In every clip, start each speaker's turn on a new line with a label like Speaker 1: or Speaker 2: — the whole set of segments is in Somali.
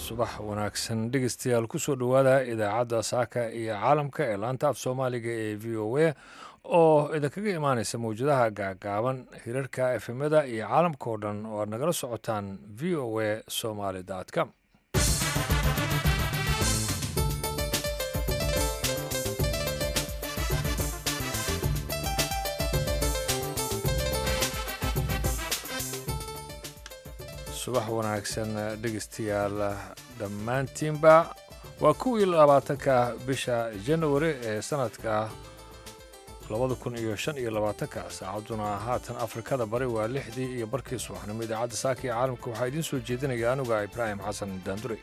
Speaker 1: subax wanaagsan dhegeystayaal kusoo dhowaada idaacadda saaka iyo caalamka ee laanta af soomaaliga ee v o a oo idinkaga imaaneysa mawjadaha gaagaaban hirarka efemada iyo caalamka oo dhan oo aad nagala socotaan v o a somaly com subax wanaagsan dhegeystayaal dhammaantiinba waa kuwii labaatanka bisha janawari ee sanadka labada kun iyo shan iyo labaatanka saacadduna haatan afrikada bari waa lixdii iyo barkii subaxnimo idaacadda saaka iyo caalamka waxaa idiin soo jeedinaya anuga ibraahim xasan daandure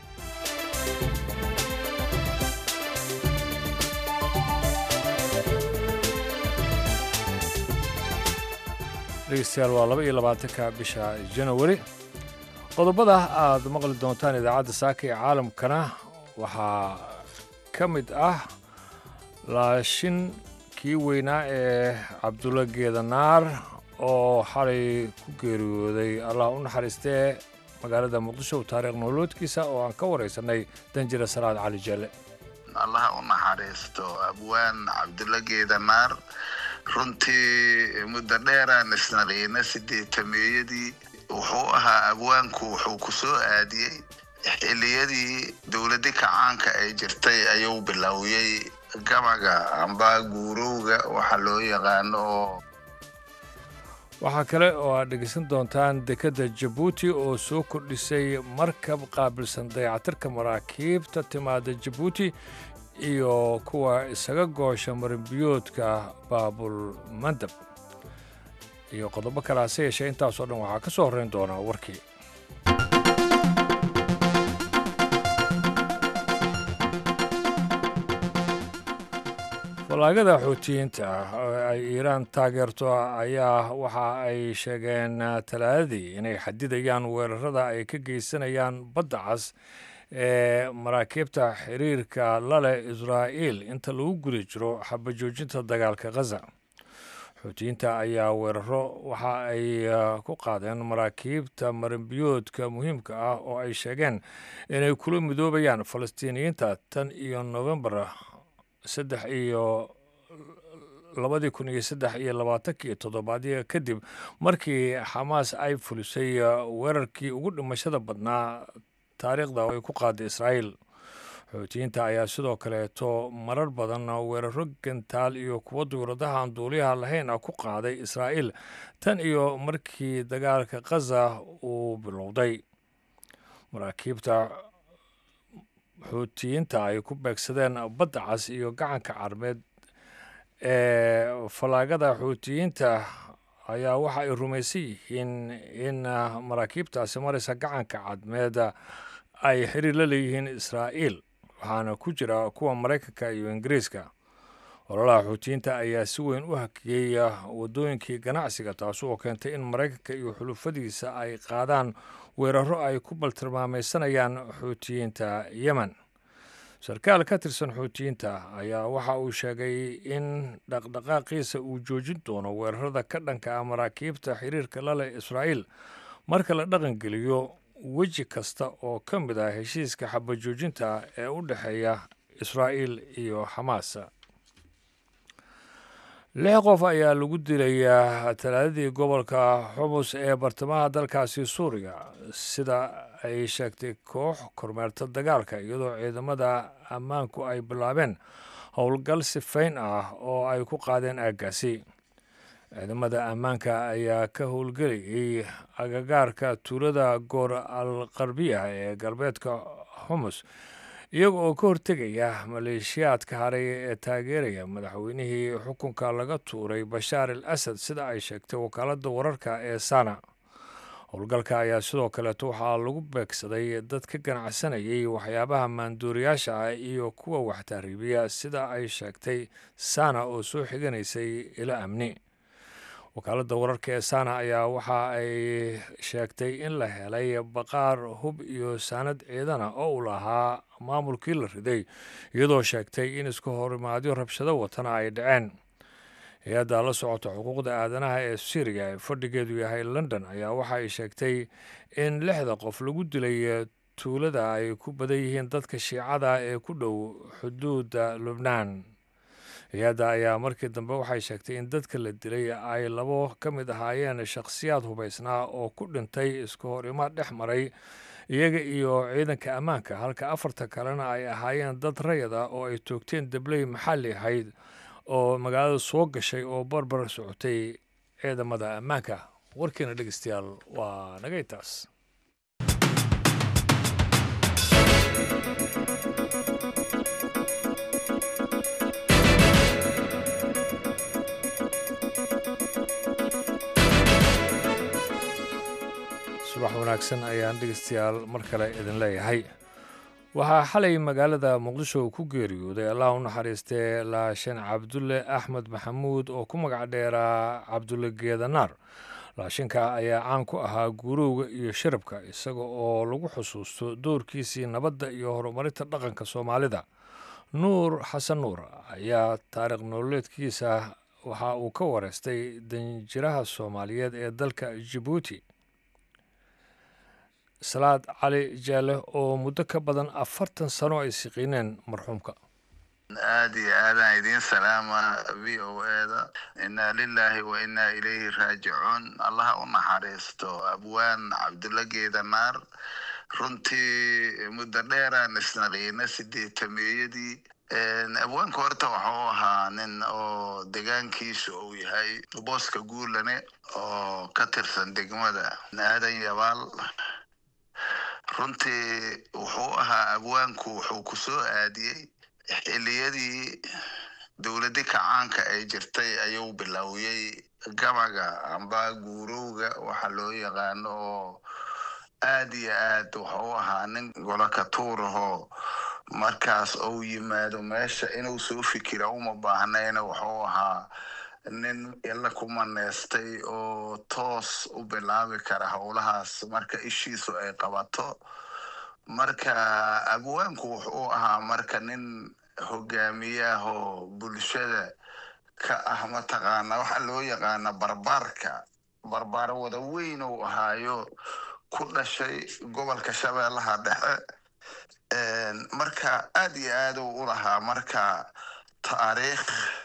Speaker 1: dhegeystayaal waa laba iyo labaatanka bisha janawari qodobada aad maqli doontaan idaacadda saaka ee caalamkana waxaa ka mid ah laashin kii weynaa ee cabdulla geedanaar oo xalay ku geeriyooday allah u naxariistee magaalada muqdisho taariikh noloodkiisa oo aan ka waraysanay danjira salaad cali jelle
Speaker 2: allaha u naxariisto abwaan cabdulla geedanaar runtii muddo dheeraan isnaliina sideetameeyadii wuxuu ahaa abwaanku wuxuu ku soo aadiyey xilliyadii dowladii kacaanka ay jirtay ayuu bilowiyey gabaga amba guurowga waxa loo yaqaano oo
Speaker 1: waxaa kale oo aad dhegeysan doontaan dekedda jabuuti oo soo kordhisay markab qaabilsan dayacatirka maraakiibta timaada jabuuti iyo kuwa isaga goosha marinbiyoodka baabul mandab iyo qodobo kale hase yeeshee intaasoo dhan waxaa ka soo horreyn doonaa warkii falaagada xoutiyiinta oo ay iiraan taageerto ayaa waxa ay sheegeen talaadadii inay xadidayaan weerarada ay ka geysanayaan badda cas ee maraakiibta xiriirka laleh israa'iil inta lagu guda jiro xabajoojinta dagaalka khaza xuutiyiinta ayaa weeraro waxa ay ku qaadeen maraakiibta marinbiyoodka muhiimka ah oo ay sheegeen inay kula midoobayaan falastiiniyiinta tan iyo novembar saddex iyo labadii kun iyo saddex iyo labaatankii toddobaadya kadib markii xamaas ay fulisay weerarkii ugu dhimashada badnaa taariikhda oo ay ku qaaday israa'iil xoutiyiinta ayaa sidoo kaleeto marar badan weeraro gantaal iyo kuwo duuradaha aan duuliyaha lahayn ah ku qaaday israa'iil tan iyo markii dagaalka khaza uu bilowday maraakiibta xuutiyiinta ay ku beegsadeen badda cas iyo gacanka carmeed ee fallaagada xuutiyiinta ayaa waxa ay rumaysan yihiin in maraakiibtaasi maraysa gacanka cadmeed ay xiriir la leeyihiin israa'iil waxaana ku jira kuwa maraykanka iyo ingiriiska ololaha xuutiyiinta ayaa si weyn u hakiyey waddooyinkii ganacsiga taasi oo keentay in maraykanka iyo xulufadiisa ay qaadaan weeraro ay ku baltilmaamaysanayaan xuutiyiinta yemen sarkaal ka tirsan xuutiyiinta ayaa waxa uu sheegay in dhaqdhaqaaqiisa uu joojin doono weerarada ka dhanka ah maraakiibta xiriirka laleh israa'iil marka la dhaqangeliyo weji kasta oo ka mid ah heshiiska xabajoojinta ee u dhexeeya israa'iil iyo xamaas lix qof ayaa lagu dilayaa talaadadii gobolka xumus ee bartamaha dalkaasi suuriya sida ay sheegtay koox kormeerta dagaalka iyadoo ciidamada ammaanku ay bilaabeen howlgal sifayn ah oo ay ku qaadeen aaggaasi ciidamada ammaanka ayaa ka howlgelayay agagaarka tuulada goor al qarbiya ee galbeedka xumus iyaga oo ka hortegaya maleeshiyaadka haray ee taageeraya madaxweynihii xukunka laga tuuray bashaar al asad sida ay sheegtay wakaaladda wararka ee sana howlgalka ayaa sidoo kaleeto waxaa lagu beegsaday dad ka ganacsanayay waxyaabaha maanduuriyaasha ah iyo kuwa wax tahriibiya sida ay sheegtay sana oo soo xiganaysay ilo amni wakaaladda wararka ee sana ayaa waxa ay sheegtay in la helay baqaar hub iyo saanad ciidana oo uu lahaa maamulkii la riday iyadoo sheegtay in isku horimaadyo rabshado watana ay dhaceen hay-adda la socota xuquuqda aadanaha ee syriya ee fadhigeedu yahay london ayaa waxa ay sheegtay in lixda qof lagu dilay tuulada ay ku badan yihiin dadka shiicada ee ku dhow xuduudda lubnaan hay-adda ayaa markii dambe waxay sheegtay in dadka la dilay ay labo ka mid ahaayeen shakhsiyaad hubaysnaa oo ku dhintay isku horimaad dhex maray iyaga iyo ciidanka ammaanka halka afarta kalena ay ahaayeen dad rayad ah oo ay toogteen dabley maxalli ahayd oo magaalada soo gashay oo barbar socotay ciidamada ammaanka warkiina dhegeystayaal waa naga intaas subax wanaagsan ayaan dhegeystayaal mar kale idin leeyahay waxaa xalay magaalada muqdisho ku geeriyooday allah u naxariistee laashan cabdulle axmed maxamuud oo ku magac dheeraa cabdulle geedanaar laashinka ayaa caan ku ahaa guurowga iyo shirabka isaga oo lagu xusuusto doorkiisii nabadda iyo horumarinta dhaqanka soomaalida nuur xasan nuur ayaa taariikh nololeedkiisa waxa uu ka wareystay danjiraha soomaaliyeed ee dalka jabuuti salaad cali jaale oo muddo ka badan afartan sano ay siqiineen marxuumka
Speaker 2: aada iyo aadaan idiin salaama v o eda inaa lilaahi wa inaa ilayhi raajicuun allaha u naxariisto abwaan cabdulla geedanaar runtii muddo dheeraan isnaqiina sideetameeyadii abwaanka horta waxau ahaa nin oo degaankiisa uu yahay booska guulane oo ka tirsan degmada aadan yabaal runtii wuxuu ahaa abwaanku wuxuu ku soo aadiyey xiliyadii dowladdi kacaanka ay jirtay ayuu bilowyey gabaga amba guurowga waxa loo yaqaano oo aad iyo aad wuxuu ahaa nin golokatuurahoo markaas ou yimaado meesha inuu soo fikira uma baahnayna wuxuu ahaa nin ila ku maneystay oo toos u bilaabi kara howlahaas marka ishiisu ay qabato marka abwaanku wuxuu ahaa marka nin hogaamiyahoo bulshada ka ah mataqaana waxa loo yaqaana barbaarka barbaar wada weyn uu ahaayo ku dhashay gobolka shabeellaha dhexe marka aad iyo aad uu u lahaa marka taariikh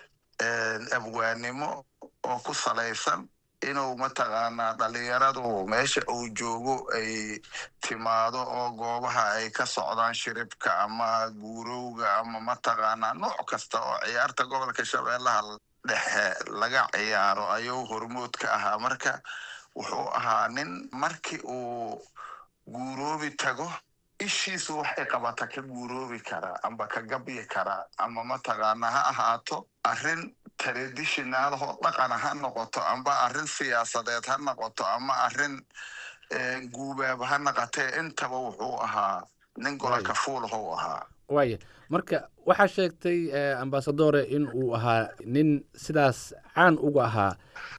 Speaker 2: abwaannimo oo ku salaysan inuu mataqaanaa dhalinyaradu meesha uu joogo ay timaado oo goobaha ay ka socdaan shiribka ama guurowga ama mataqaanaa nooc kasta oo ciyaarta gobolka shabeellaha dhexe laga ciyaaro ayuu hormood ka ahaa marka wuxuu ahaa nin markii uu guuroobi tago ishiisu waxay qabata ka guuroobi karaa amba ka gabyi karaa ama mataqaana ha ahaato arrin traditionaalhoo dhaqana ha noqoto amba arrin siyaasadeed ha noqoto ama arrin guubaab ha noqotee intaba wuxuu ahaa nin gololka fuulahou ahaa
Speaker 3: waaya marka waxaa sheegtay ambasadore in uu ahaa nin sidaas caan uga ahaa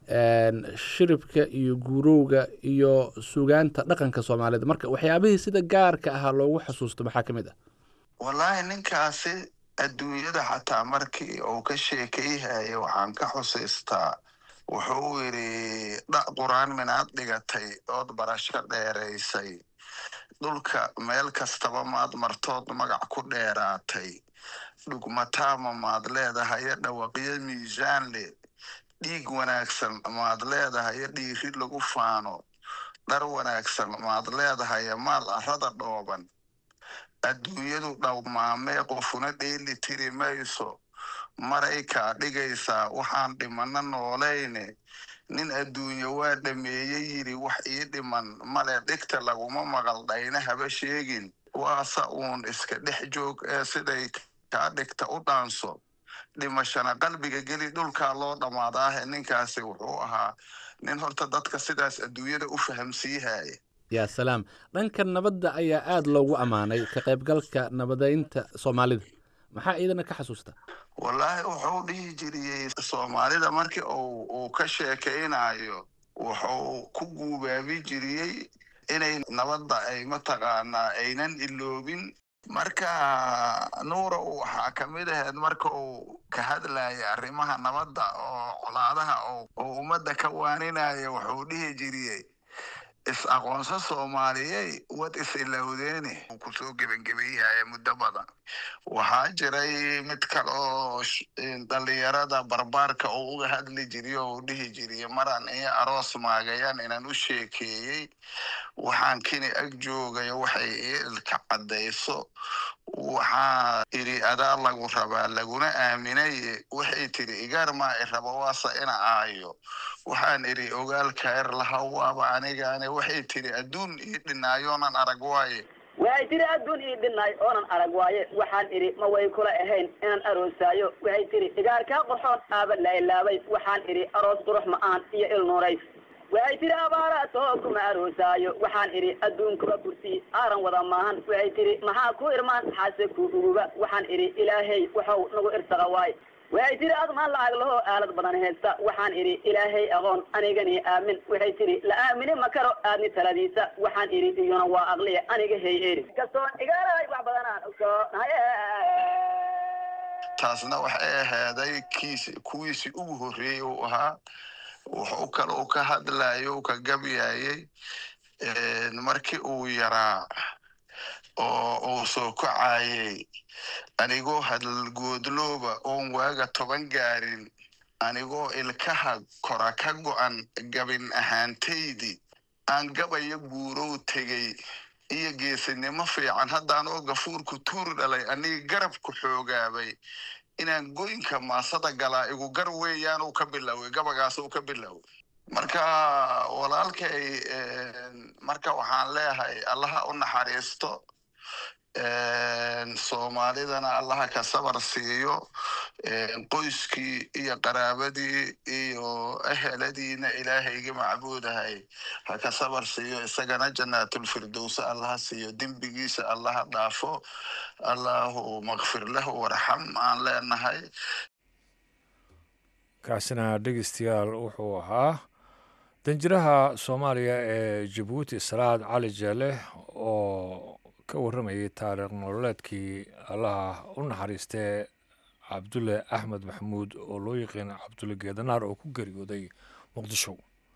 Speaker 3: shiribka iyo guurowga iyo sugaanta dhaqanka soomaalida marka waxyaabihii sida gaarka ahaa loogu xusuusto maxaa ka mid ah
Speaker 2: wallaahi ninkaasi adduunyada xataa markii uu ka sheekayhaya waxaan ka xusiistaa wuxuu yidhi dha qur-aan minaad dhigatay ood barasho dheeraysay dhulka meel kastaba maad martood magac ku dheeraatay dhugmataama maad leedahayo dhawaqyo miisaan le dhiig wanaagsan maad leedahayo dhiiri lagu faano dhar wanaagsan maad leedahayo maal arrada dhooban adduunyadu dhawmaamee qofuna dheeli tiri mayso maray kaa dhigaysaa waxaan dhimano noolayne nin adduunye waa dhameeye yidhi wax ii dhiman male dhigta laguma maqal dhayna haba sheegin waase uun iska dhex joog ee siday kaa dhigta u dhaanso dhimashana qalbiga geli dhulkaa loo dhammaadaahe ninkaasi wuxuu ahaa nin horta dadka sidaas adduunyada u fahamsiihaya
Speaker 3: yaa salaam dhanka nabadda ayaa aada loogu ammaanay ka qaybgalka nabadeynta soomaalida maxaa iidana ka xasuusta
Speaker 2: wallaahi wuxuu dhihi jiriyey soomaalida markii uu ka sheekaynayo wuxuu ku guubaabi jiriyey inay nabadda ay mataqaanaa aynan iloobin marka nuura uu waxaa ka mid ahayd marka uu ka hadlaya arrimaha nabadda oo colaadaha oo ummadda ka waaninaya wuxuu dhihi jiriyey is-aqoonso soomaaliyey wad is-ilowdeene uu kusoo gebangebayahaya muddo badan waxaa jiray mid kale oo dhalinyarada barbaarka uu uga hadli jiriy oo uu dhihi jiriy maraan iyo aroos maagayaan inaan u sheekeeyey waxaan kini ag joogayo waxay ii ilka caddayso waxaa idhi adaa lagu rabaa laguna aaminaye waxay tidhi igaar maa i rabo waase ina aayo waxaan idhi ogaalkaer laha waaba anigaane waxay tidhi adduun ii dhinaayoonan arag waaye
Speaker 4: waxay tidhi adduun ii dhinnaay oonan arag waaye waxaan idhi ma way kula ahayn inaan aroosaayo waxay tidhi igaarkaa qurxoon aaba lailaabay waxaan idhi aroos qurux ma-aan iyo ilnuuray waxay tidhi abaaraatoo kuma aroosaayo waxaan idhi adduunkuba kursi aaran wada maahan waxay tidhi maxaa ku irmaan xaase ku uguba waxaan idhi ilaahey waxau nagu irsaqa waay waxay tidhi admaan lacag lahoo aalad badan haysta waxaan idhi ilaahay aqoon anigani aamin waxay tidhi la aamini ma karo aadni taladiisa waxaan idhi iyuna waa aqliya aniga hey eri kastoon igaalahay wax badanaan ogsoonahay
Speaker 2: taasna waxay ahaaday kiis kuwiisii ugu horreeyey uu ahaa wuxuu kale uu ka hadlayo uu ka gabyayey markii uu yaraa oo uu soo kacayey anigoo hadalgoodlooba oon waaga toban gaarin anigoo ilkaha kora ka go'an gabin ahaantaydii aan gabayo guurow tegey iyo geesinimo fiican haddaanoo gafuurku tuur dhalay aniga garabku xoogaabay inaan goynka maasada galaa igu gar weeyaan uu ka biloway gabagaas uu ka biloway marka walaalkay marka waxaan leeyahay allaha u naxariisto soomaalidana allaha ka sabar siiyo qoyskii iyo qaraabadii iyo eheladiina ilaahayga macbuudahay ha ka sabar siiyo isagana jannaatulfirdowsa allaha siiyo dembigiisa allaha dhaafo allahu makfir lahu warxam aan leenahay
Speaker 1: kaasina dhegeystayaal wuxuu ahaa danjiraha soomaaliya ee jabuuti salaad cali jeele oo ka warramayay taariikh nololeedkii allaha u naxariistee cabdulle axmed maxamuud oo loo yaqiin cabdulle geedanaar oo ku geeriyooday muqdisho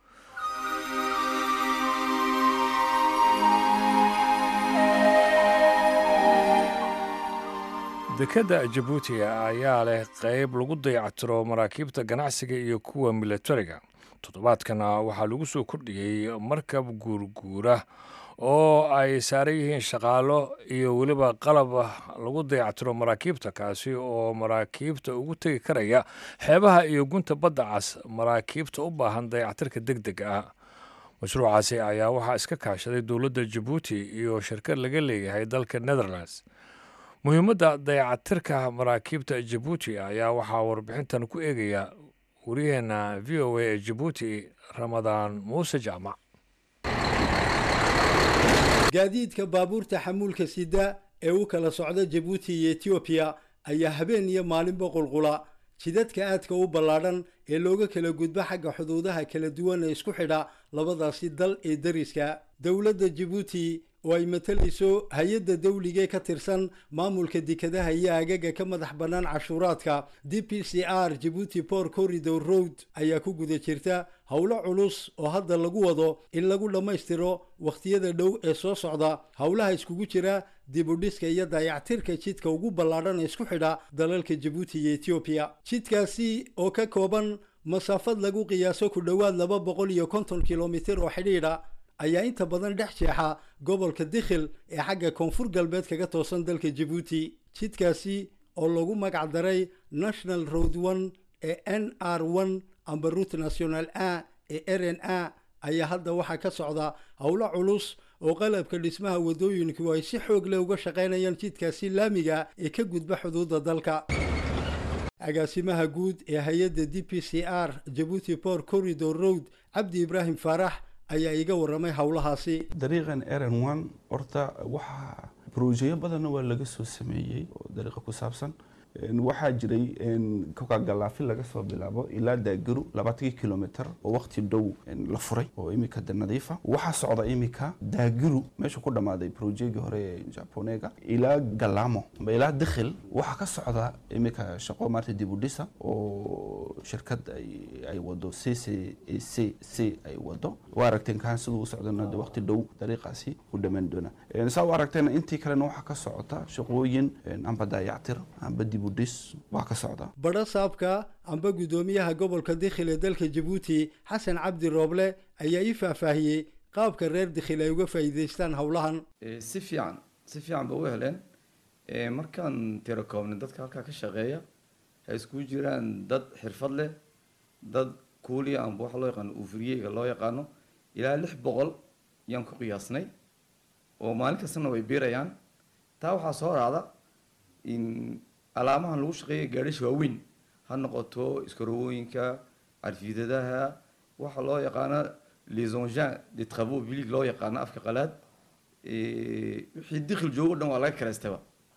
Speaker 1: dekedda jabuuti ayaa leh qeyb lagu dayactiro maraakiibta ganacsiga iyo kuwa milatariga toddobaadkana waxaa lagu soo kordhiyey markab guurguura oo ay saaran yihiin shaqaalo iyo weliba qalab lagu dayactiro maraakiibta kaasi oo maraakiibta ugu tegi karaya xeebaha iyo gunta badda cas maraakiibta u baahan dayactirka deg deg ah mashruucaasi ayaa waxaa iska kaashaday dowladda jabuuti iyo shirkad laga leeyahay dalka netherlands muhiimadda dayacatirka maraakiibta jabuuti ayaa waxaa warbixintan ku eegaya waryaheena v o a ee jabuuti ramadaan muuse jaamac
Speaker 5: gaadiidka baabuurta xamuulka sida ee u kala socda jabuuti iyo etoobiya ayaa habeen iyo maalinba qulqula jidadka aadka u ballaadhan ee looga kala gudbo xagga xuduudaha kala duwan ee isku xidha labadaasi dal ee dariska dowladda jabuuti oo ay matalayso hay-adda dawligee ka tirsan maamulka dekadaha iyo agaga ka madax bannaan cashuuraadka d p c r jabuuti port corridor road ayaa ku guda jirta howlo culus oo hadda lagu wado in lagu dhammaystiro wakhtiyada dhow ee soo socda howlaha iskugu jira dibudhiska iyo dayactirka jidka ugu ballaadhan ee isku xidha dalalka jabuuti iyo etoobiya jidkaasi oo ka kooban masaafad lagu qiyaaso ku dhowaad laba boqol iyo konton kilomitir oo xidhiidha ayaa inta badan dhex jeexa gobolka dikhil ee xagga koonfur galbeed kaga toosan dalka jabuuti jidkaasi oo lagu magac daray national road one ee n r one amba route national a ee r n a ayaa hadda waxaa ka socda howlo culus oo qalabka dhismaha waddooyinku ay si xoog leh uga shaqaynayaan jidkaasi laamiga ee ka gudba xuduudda dalka agaasimaha guud ee hay-adda d p c r jabuuti port corridor road cabdi ibraahim faarax ayaa iga warramay howlahaasi
Speaker 6: dariiqan rn one horta waxaa brojeyo badanna waa laga soo sameeyey oo dariiqa ku saabsan waxaa jiray koka galaafi laga soo bilaabo ilaa daagaru labaatankii kilomitr oo waqti dhow la furay oo imika de nadiifa waxaa socda imika daagaru meesha ku dhammaaday projegi hore ee japonega ilaa galamo amba ilaa dikhil waxaa ka socda imika shaqo maarta dibudhisa oo shirkad ay wado c c c c ay wado waa aragteen kaan siduu u socdana de waqti dhow dariiqaasi u dhammaan doona saa u aragteena intii kalena waxaa ka socota shaqooyin amba daayactir amba dibudhis waa ka socda
Speaker 5: badho saabka amba guddoomiyaha gobolka dikhil ee dalka jabuuti xasan cabdi rooble ayaa ii faahfaahiyey qaabka reer dikhil ay uga faa'iidaystaan howlahan
Speaker 7: si fiican si fiican ba u heleen markaan tiro koobnay dadka halkaa ka shaqeeya ay iskugu jiraan dad xirfad leh dad kuuliya amba waxa loo yaqaano uufuriyeyga loo yaqaano ilaa lix boqol yaan ku qiyaasnay oo maalin kastana way biirayaan taa waxaa soo raacda in alaamahan lagu shaqeeya gaadhisha waaweyn ha noqoto iskarowooyinka carfiidadaha waxa loo yaqaano les engins de travaux publics loo yaqaano afka qalaad wixii dikhil joogo dhan waa laga karaystaba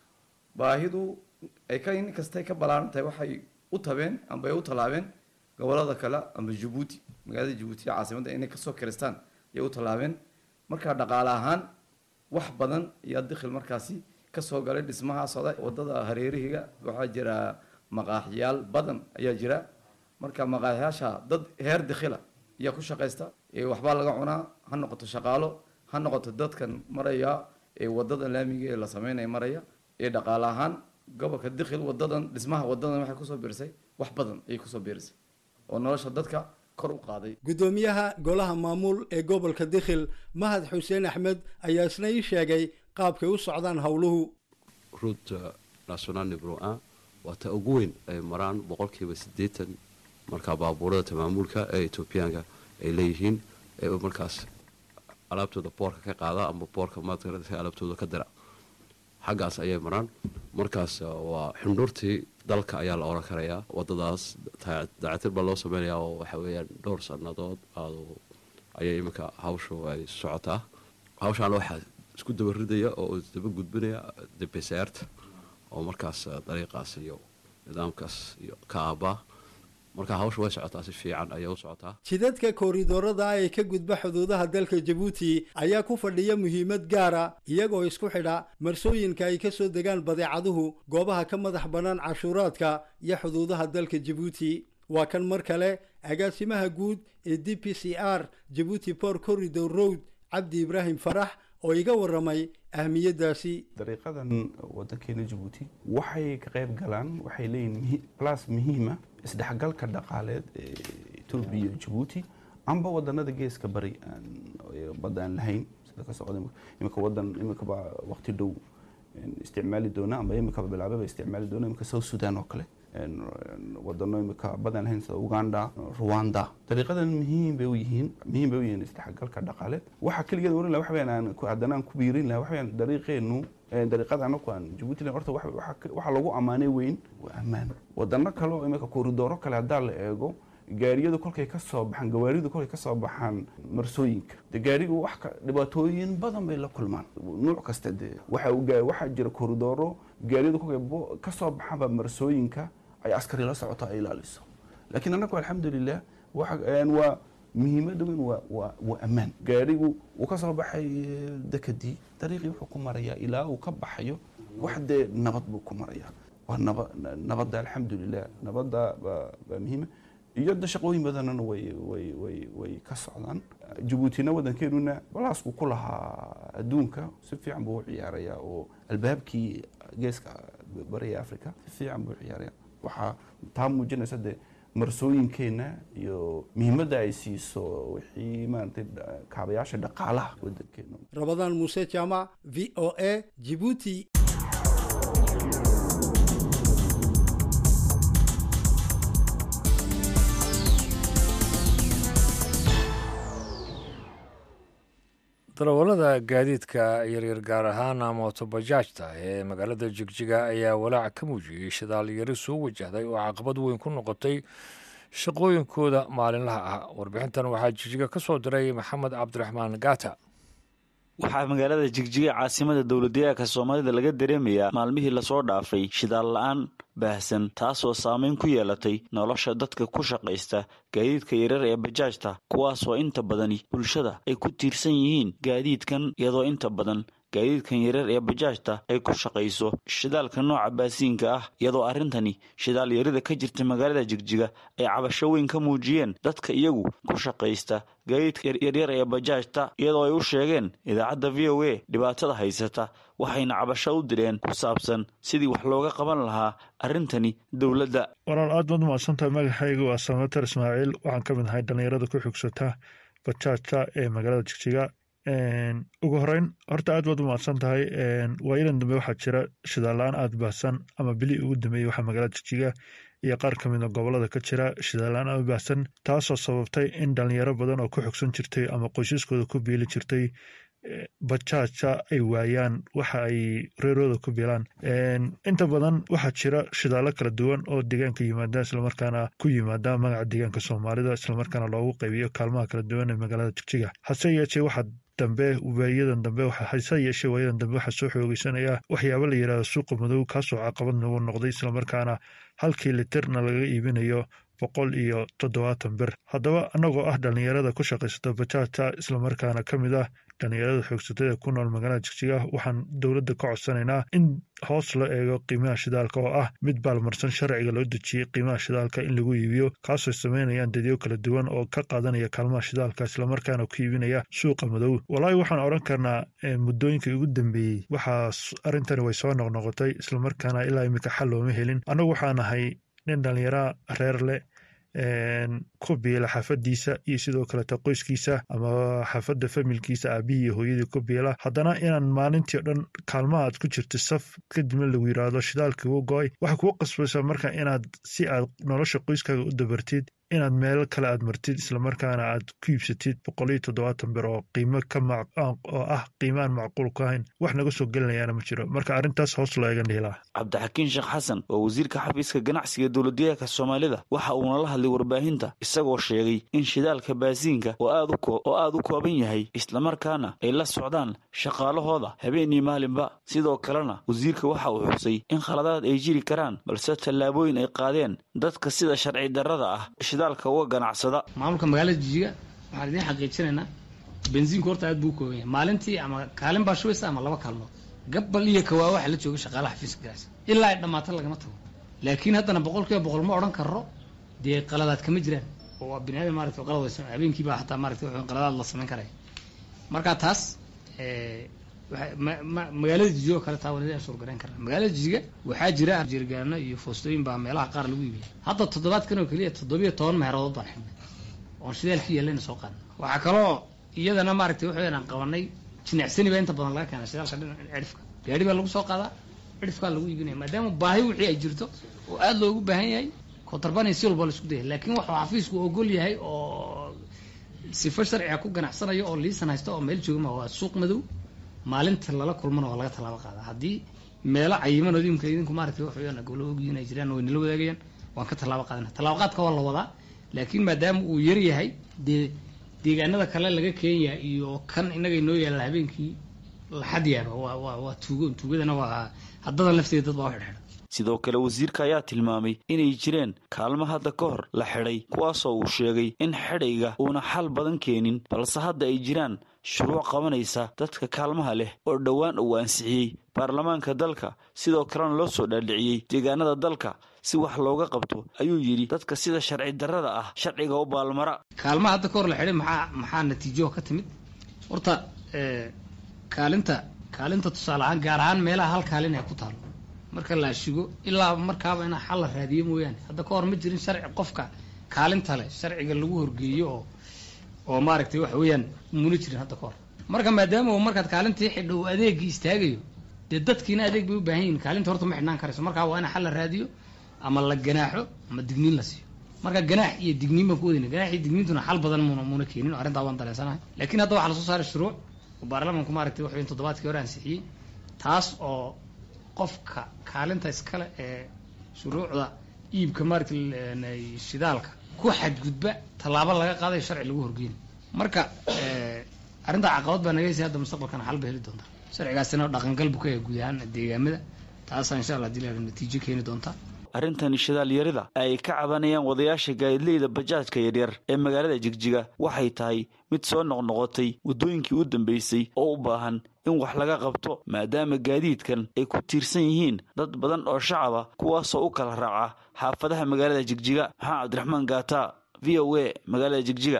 Speaker 7: baahidu ay ka in kastay ka ballaaran tahay waxay u tabeen amba ay u tallaabeen gobolada kale amba jabuuti magaalada jabuuti caasimadda inay kasoo karaystaan ayay u tallaabeen markaa dhaqaale ahaan wax badan ayaa dikhil markaasi kasoo galay dhismaha socda wadada hareerihiga waxaa jira maqaaxyaal badan ayaa jira marka maqaaxyaasha dad heer dikhila ayaa ku shaqaysta waxbaa laga cunaa ha noqoto shaqaalo ha noqoto dadkan maraya ee wadada laamiga ee la sameynaya maraya ee dhaqaale ahaan gobolka dikhil wadadan dhismaha wadadan waxay kusoo biirisay wax badan ayay kusoo biirisay oo nolosha dadka kor u qaaday
Speaker 5: guddoomiyaha golaha maamuul ee gobolka dikhil mahad xuseen axmed ayaa isna ii sheegay qaabkay u socdaan howluhu
Speaker 8: ruuta national nibro a waa ta ugu weyn ay maraan boqolkiiba siddeetan markaa baabuurada tamaamuulka ee etoobiyaanka ay leeyihiin ee markaas alaabtooda boorka ka qaada ama boorka maadka alaabtooda ka dira xaggaas ayay maraan markaas waa xundhuurtii dalka ayaa la oran karayaa wadadaas daacatir baa loo sameynayaa oo waxa weeyaan dhowr sannadood ayay iminka hawshu ay socotaa hawshaana waxaa isku daba ridaya oo isdaba gudbinaya debesaarta oo markaas dariiqaas iyo nidaamkaas iyo ka aabaa marka hawsha way socotaa si fiican ayay u socotaa
Speaker 5: jidadka kooridoorada ee ka gudba xuduudaha dalka jabuuti ayaa ku fadhiya muhiimad gaara iyagoo isku xidha marsooyinka ay kasoo degaan badeecaduhu goobaha ka madax bannaan cashuuraadka iyo xuduudaha dalka jabuuti waa kan mar kale agaasimaha guud ee d p c r jabuuti port corridor road cabdi ibraahim farax oo iga waramay ahmiyadaasi
Speaker 6: dariiqadan wadankeena jabuuti waxay ka qayb galaan waxay leeyihin blas muhiima isdhexgalka dhaqaaleed ee etoobiya iyo jabuuti amba wadanada geeska bari badda aan lahayn sida ka socda imika wadan imikaba waqti dhow isticmaali doona amba imikaba bilaababa isticmaali doona imika south sudan oo kale wadano imika badan lahayn sida uganda rwanda dariiqadan muhiim bay u yihiin muhiim bay u yihiin isdhexgalka dhaqaaleed waxa keligeed oran laha waxa weyaan aan haddana aan ku biirin laha waxa weyaan dariiqeenu dariiqada anaku aan jabuuti horta waxa lagu ammaanay weyn waa ammaan wadano kale oo imika kooridooro kale haddaa la eego gaariyadu kolkay ka soo baxaan gawaaridu kolkay ka soo baxaan marsooyinka de gaarigu wax dhibaatooyin badan bay la kulmaan nuuc kasta dee waxa waxaa jira kooridooro gaariyadu kolkay ka soo baxaanba marsooyinka ay askari la socoto ay ilaaliso laakiin annagu alxamdulilah waa muhiimada weyn waa waa ammaan gaarigu uu ka soo baxay dekadii dariiqii wuxuu ku marayaa ilaa uu ka baxayo wax dee nabad buu ku marayaa waa naba nabadda alxamdulilah nabadda baa muhiima iyo da shaqooyin badanana way way way way ka socdaan jabuutina wadankeenuna balaasku ku lahaa adduunka si fiican buu u ciyaarayaa oo albaabkii geeska bariga africa si fiican buu u ciyaaraya waxaa taa muujinaysa dee marsooyinkeenna iyo muhiimadda ay siiso wixii maaragtay kaabayaasha dhaqaalaha wadankeena
Speaker 5: rabadaan muuse jaamac v o a jibuuti
Speaker 1: darawallada gaadiidka yaryar gaar ahaana mootobajaajta ee magaalada jigjiga ayaa walaac ka muujiyey shidaal yari soo wajahday oo caqabad weyn ku noqotay shaqooyinkooda maalinlaha ah warbixintan waxaa jigjiga ka soo diray maxamed cabdiraxmaan gaata
Speaker 9: waxaa magaalada jigjiga caasimada dowladdeegaanka soomaalida laga dareemayaa maalmihii lasoo dhaafay shidaal la-aan baahsan taasoo saameyn ku yeelatay nolosha dadka ku shaqaysta gaadiidka yarar ee bajaajta kuwaasoo inta badani bulshada ay ku tiirsan yihiin gaadiidkan iyadoo inta badan gaadiidkan yarar ee bajaajta ay ku shaqayso shidaalka nooca baasiinka ah iyadoo arrintani shidaal yarida ka jirta magaalada jigjiga ay cabasho weyn ka muujiyeen dadka iyagu ku shaqaysta gaadiidka yaryar ee bajaajta iyadoo ay u sheegeen idaacadda v o a dhibaatada haysata waxayna cabasho u direen ku saabsan sidii wax looga qaban lahaa arrintani dowladda
Speaker 10: walaal aad baad umahadsantahay magacaygu waa samater ismaaciil waxaan ka mid ahay dhallinyarada ku xugsata bajaajta ee magaalada jigjiga ugu horeyn horta aad baad u mahadsan tahay waayadan dambe waxaa jira shidaalla-aan aada baahsan ama bili ugu dambeeyey waxaa magaalada jigjiga iyo qaar ka mida gobolada ka jira shidaalla-aan aada baahsan taasoo sababtay in dhalinyaro badan oo ku xogsan jirtay ama qoysaskooda ku biili jirtay bajaaja ay waayaan waxa ay reerooda ku bilaan inta badan waxaa jira shidaallo kala duwan oo deegaanka yimaada islamarkaana ku yimaada magaca deegaanka soomaalida islamarkaana loogu qaybiyo kaalmaha kala duwan ee magaalada jigjiga hase yeeshee waxaa dambe waayadan dambe hase yeeshee waayadan dambe waxaa soo xoogeysanaya waxyaabo la yidhahdo suuqa madow kaasoo caqabad nagu noqday islamarkaana halkii litirna laga iibinayo boqol iyo toddobaatan bir haddaba annagoo ah dhallinyarada ku shaqaysata bajaajta islamarkaana ka mid ah dhallinyarada xoogsatada ku nool magaalada jigjiga waxaan dowladda ka codsanaynaa in hoos loo eego qiimaha shidaalka oo ah mid baalmarsan sharciga loo dejiyey qiimaha shidaalka in lagu iibiyo kaasoo sameynayaan dadyo kala duwan oo ka qaadanaya kaalmaha shidaalka islamarkaana ku iibinaya suuqa madow walaahi waxaan odhan karnaa muddooyinkii ugu dambeeyey waxaa arrintani way soo noqnoqotay islamarkaana ilaa imika xal looma helin annagu waxaan ahay nin dhallinyara reer leh ku biila xaafadiisa iyo sidoo kaleta qoyskiisa ama xaafadda familkiisa aabihii iyo hooyadii ku biila haddana inaan maalintii o dhan kaalmaha aad ku jirta saf kadibna lagu yidhaahdo shidaalkii u go-ay waxay kugu qasbaysaa marka inaad si aad nolosha qoyskaaga u dabartid inaad meelo kale aad martid islamarkaana aad ku iibsatid boqol iyo toddobaatan bir oo qiimo ka oo ah qiimaan macquul ku ahayn wax naga soo gelinayaana ma jiro marka arrintaas hoos loo eegan dhihilaa
Speaker 9: cabdixakiin sheekh xasan oo wasiirka xafiiska ganacsiga dowladdeegaanka soomaalida waxa uuna la hadlay warbaahinta isagoo sheegay in shidaalka baasiinka oo aad u kooban yahay islamarkaana ay la socdaan shaqaalahooda habeenii maalinba sidoo kalena wasiirka waxa uu xusay in khaladaad ay jiri karaan balse tallaabooyin ay qaadeen dadka sida sharci darrada ah shidaalka uga ganacsada
Speaker 11: maamulka magaalada jijiga waxaan idiin xaqiijinaynaa bensiinku horta aad buu u kooban yahay maalintii ama kaalin baa shubaysa ama laba kaalmood gabbal iyo kawaa waxa la jooga shaqaalaha xafiiska ganacsi ilaa ay dhammaato lagama tago laakiin haddana boqol kiiba boqol ma odhan karro dee qaladaad kama jiraan oo waa bini aadam maarata qalad way habeenkii baa xataa maarata wuxuu qaladaad la samayn karaya marka taas magaalada jijiga oo kale taa wanadi aan suurgarayn karna magaalada jijiga waxaa jira jirgaano iyo foostooyin baa meelaha qaar lagu iibiya hadda toddobaadkan oo keliya toddobiyo toban meherood baan xidhnay oon shidaalkii yeellayna soo qaadna waxaa kaloo iyadana maaragtay waxaweyaan aan qabanay jinicsani baa inta badan laga keena shidaalka dhinaca cidhifka gaari baa lagu soo qaadaa cidhifkaa lagu iibinaya maadaama baahi wixii ay jirto oo aada loogu baahan yahay kotarbanay si walba la isku dayay laakiin waxuu xafiisku ogol yahay oo sifo sharciga ku ganacsanayo oo liisan haysto oo meel joogama waa suuq madow maalinta lala kulmana waa laga tallaabo qaada haddii meelo cayiman idinka idinku maaragtay wax weeyaan gobolo ogyihiin ay jiraan way nala wadaagayaan waan ka tallaabo qaadana tallaabo qaadka waa la wadaa laakiin maadaama uu yar yahay dee deegaanada kale laga keenya iyo kan innaga inoo yaalla habeenkii laxad yaaba waa waa waa tuugo tuugadana waa haddadan lafteeda dad baa u xidhxidha
Speaker 9: sidoo kale wasiirka ayaa tilmaamay inay jireen kaalmo hadda ka hor la xidhay kuwaasoo uu sheegay in xidhayga uuna xal badan keenin balse hadda ay jiraan shuruuc qabanaysa dadka kaalmaha leh oo dhowaan uu ansixiyey baarlamaanka dalka sidoo kalena loo soo dhaadhiciyey deegaanada dalka si wax looga qabto ayuu yidhi dadka sida sharci darrada ah sharciga u baalmara
Speaker 11: kaalmaha hadda ka hor la xidhay maxaa maxaa natiijo ka timid horta kaalinta kaalinta tusaale ahaan gaar ahaan meelaha hal kaalin ay ku taalo marka la ashigo ilaa markaaba inaa xal la raadiyo mooyaane hadda ka hor ma jirin sharci qofka kaalinta leh sharciga lagu horgeeyo oo oo maaragtay waxa weeyaan muna jirin hadda ka hor marka maadaama uu markaad kaalintii xidho uu adeegii istaagayo dee dadkiina adeeg bay u baahan yihin kaalinta horta ma xidhnaan karayso markaa waa in xal la raadiyo ama la ganaaxo ama digniin la siiyo marka ganaax iyo digniin baan ku wadayna ganaax iyo digniintuna xal badan muna muna keenin oo arrintaa waan dareensanahay laakiin hadda waxaa lasoo saaray shuruuc oo baarlamaanku maaragtay waxa weyan toddobaadkii hore ansixiyey taas oo qofka kaalinta iskale ee shuruucda iibka maaragtay shidaalka ku xadgudba tallaabo laga qaadayo sharci lagu horgeyna marka arrintaa caqabad baa naga heysay hadda mustaqbalkana xal ba heli doontaa sharcigaasina dhaqangal buu ka yahay guud ahaan deegaamada taasaa insha allah dila natiijo keeni doontaa
Speaker 9: arrintan shidaal yarida ay ka cabanayaan wadayaasha gaadileyda bajaajka yaryar ee magaalada jigjiga waxay tahay mid soo noqnoqotay waddooyinkii u dambeysay oo u baahan in wax laga qabto maadaama gaadiidkan ay ku tiirsan yihiin dad badan oo shacaba kuwaasoo u kala raaca xaafadaha magaalada jigjiga maxaa cabdiraxmaan gaata v o a magaalada jigjiga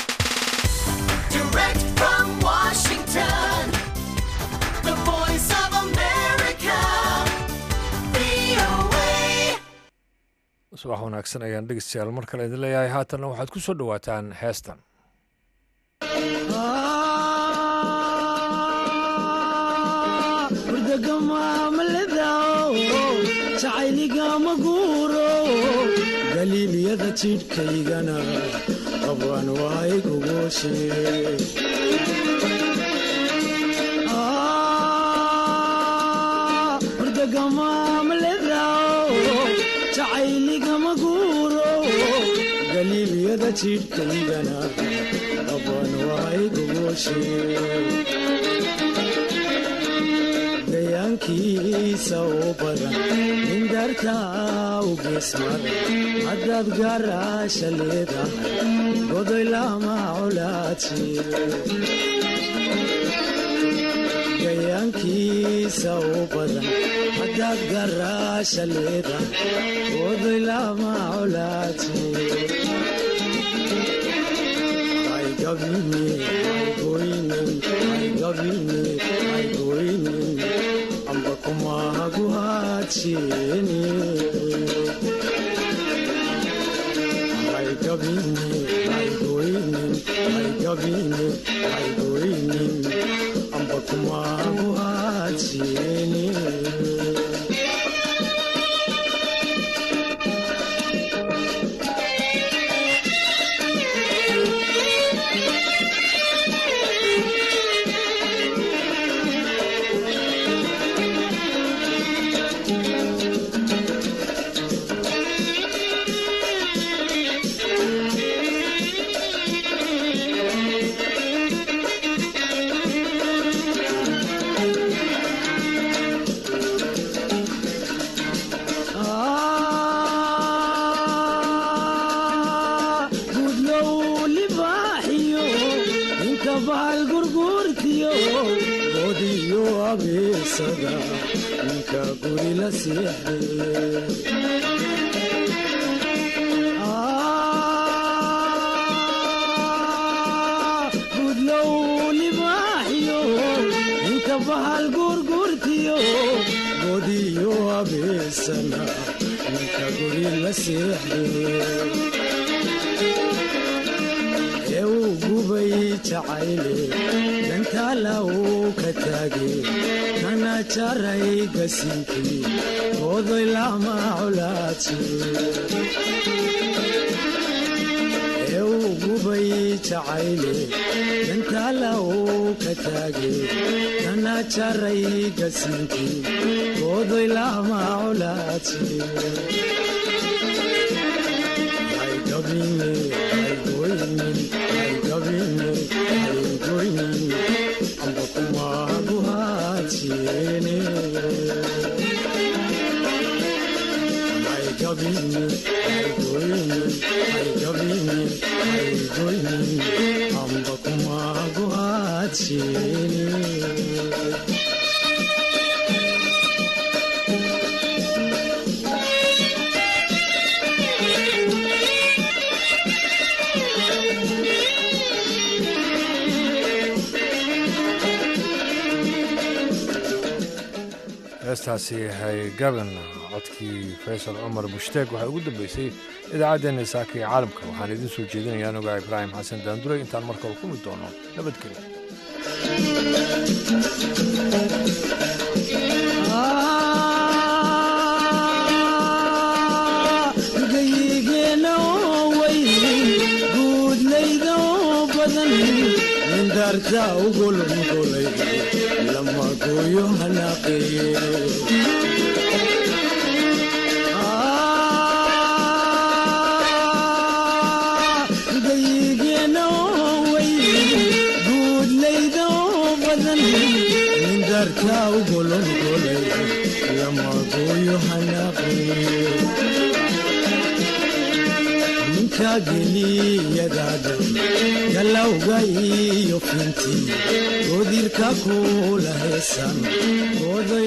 Speaker 12: Direct from Washington, the voice of America, VOA.
Speaker 1: subax wanaagsan ayaan dhegeystayaal mar kale idin leeyahay haatanna waxaad ku soo dhowaataan heestan
Speaker 13: jacayligama guuro galiilyada jidhkaygana qabwan waay gugushe jacayligama guuro galiilyada jidhkaygana qabwan waay gugushe gayaankiisa u badan nindartaa u geesmada haddaad gaaraasha leedahay godoy lama colaaji gayaankiisa u badan haddaad gaaraasha leedahay godoy lama colaaji amba kumahaguhaajeni amba kumahaguhaajeni gudlow libaaxiyo ninka bahal gurguurtiyo godiyo abeesada ninka guri la seexde gudlow libaaxiyo ninka bahal gurguurtiyo godiyo abeesana ninka guri la seexde ee uu gubay jacayle dantaala uu ka taage kana jaray gasinkii goodoy lama colaaji ee uu gubay jacayle dantaala uu ka taage kana jaray gasinkii goodoy lama colaaji amba kumaguhaajene amba kumaguhaajene
Speaker 1: heestaasi hay gaban codkii faysal cumar bushtaag waxaa ugu dambeysay idaacaddeenna saaka ee caalamka waxaan idiin soo jeedinayaa anogaa ibraahim xasan daanduray intaan markale kulmi doono nabadgelyo
Speaker 13: gayigeenna oo way guudlayda oo badan nindarta ugolongolay lama gooyo hanaaqeeye gayigeenna oo way guudlay nindarta ugolongolay lamagoyo hanaaqeyo ninka geliyadaada galawga iyo finti godirka kula heesan